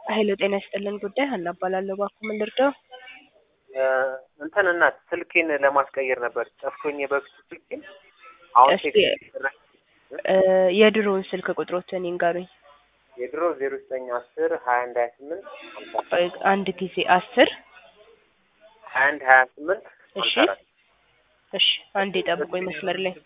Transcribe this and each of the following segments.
ሀይሎ ጤና ይስጥልን ጉዳይ ሀና እባላለሁ። እባክዎ ምን ልርዳው? እንትን እናት ስልኬን ለማስቀየር ነበር ጠፍቶኝ የበፊቱ ስልኬን አሁን እሺ። ቴክስት ይደረግ እ የድሮውን ስልክ ቁጥሮትን ይንገሩኝ። የድሮ ዜሮ ዘጠኝ አስር ሀያ አንድ ሀያ ስምንት ሀምሳ ቆይ አንድ ጊዜ አስር ሀያ አንድ ሀያ ስምንት እሺ ሀምሳ አራት እሺ አንዴ ጠብቆኝ መስመር ላይ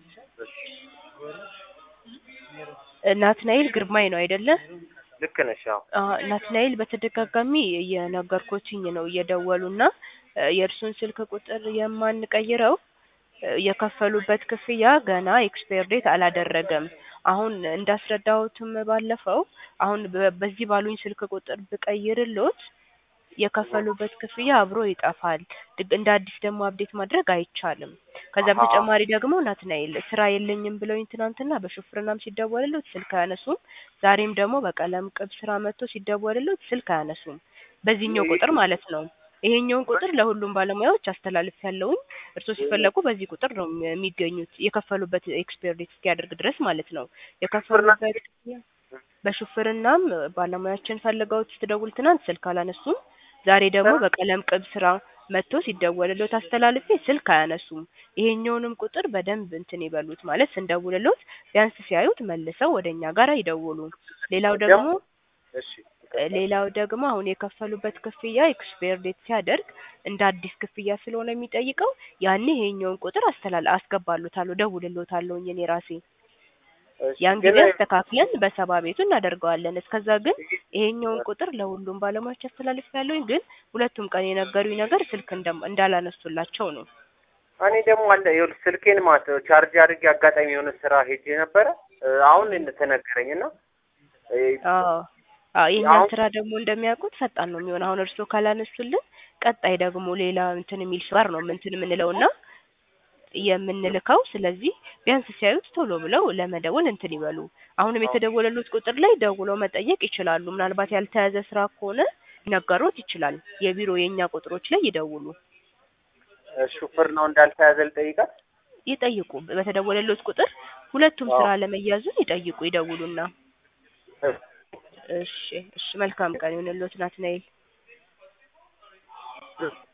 እ ናትናኤል ግርማይ ነው አይደለ? ልክ ነሽ። አዎ አ ናትናኤል በተደጋጋሚ እየነገርኩትኝ ነው እየደወሉና እ የእርሱን ስልክ ቁጥር የማንቀይረው እ የከፈሉበት ክፍያ ገና ኤክስፓየር ዴት አላደረገም። አሁን እንዳስረዳሁትም ባለፈው አሁን በ- በዚህ ባሉኝ ስልክ ቁጥር ብቀይርሎት የከፈሉበት ክፍያ አብሮ ይጠፋል። ድግ- እንደ አዲስ ደግሞ አፕዴት ማድረግ አይቻልም። ከዛ አሃ። በተጨማሪ ደግሞ ናትናኤል ስራ የለኝም ብለውኝ ትናንትና በሹፍርናም ሲደወልሎት ስልክ አያነሱም። ዛሬም ደግሞ በቀለም ቅብ ስራ መጥቶ ሲደወልሎት ስልክ አያነሱም። በዚህኛው ቁጥር ማለት ነው። ይሄኛውን ቁጥር ለሁሉም ባለሙያዎች አስተላልፍ ያለውኝ እርስዎ ሲፈለጉ በዚህ ቁጥር ነው የሚ- የሚገኙት የከፈሉበት ኤክስፓየር ዴት እስኪያደርግ ድረስ ማለት ነው። የከፈሉበት ክፍያ በሹፍርናም ባለሙያችን ፈልገውት ስትደውል ትናንት ስልክ አላነሱም። ዛሬ ደግሞ በቀለም ቅብ ስራ መጥቶ ሲደወልሎት አስተላልፌ ስልክ አያነሱም። ይሄኛውንም ቁጥር በደንብ እንትን ይበሉት ማለት ስንደውልሎት ቢያንስ ሲያዩት መልሰው ወደ እኛ ጋር ይደውሉ። ሌላው ደግሞ እሺ ሌላው ደግሞ አሁን የከፈሉበት ክፍያ ኤክስፓየር ዴት ሲያደርግ እንደ አዲስ ክፍያ ስለሆነ የሚጠይቀው ያኔ ይሄኛውን ቁጥር አስተላል አስገባሉታለሁ ደውልሎታለሁኝ እኔ ራሴ እሺ። ያን ግን ጊዜ አስተካክለን በሰባ ቤቱ እናደርገዋለን። እስከዛ ግን ይሄኛውን ቁጥር ለሁሉም ባለሙያዎች አስተላልፍ ያለውኝ ግን ሁለቱም ቀን የነገሩኝ ነገር ስልክ እንደም- እንዳላነሱላቸው ነው። እኔ ደግሞ አለ ይኸውልህ ስልኬን ማለት ነው ቻርጅ አድርጌ አጋጣሚ የሆነ ስራ ሄጄ ነበረ እ አሁን ተነገረኝ እና እ አዎ አዎ የእኛን አሁን- ስራ ደግሞ እንደሚያውቁት ፈጣን ነው የሚሆነው። አሁን እርስዎ ካላነሱልን ቀጣይ ደግሞ ሌላ እንትን የሚል ሰው ጋር ነው እንትን የምንለውና የምንልከው። ስለዚህ ቢያንስ ሲያዩት ቶሎ ብለው ለመደወል እንትን ይበሉ። አሁንም የተደወለሉት ቁጥር ላይ ደውለው መጠየቅ ይችላሉ። ምናልባት ያልተያዘ ስራ ከሆነ ሊነገሮት ይችላል። የቢሮ የእኛ ቁጥሮች ላይ ይደውሉ፣ ሹፍር ነው እንዳልተያዘ ልጠይቃት ይጠይቁ። በተደወለሉት ቁጥር ሁለቱም አዎ። ስራ ለመያዙን ይጠይቁ፣ ይደውሉና። እ እሺ እሺ፣ መልካም ቀን ይሁንልዎት ናትናኤል።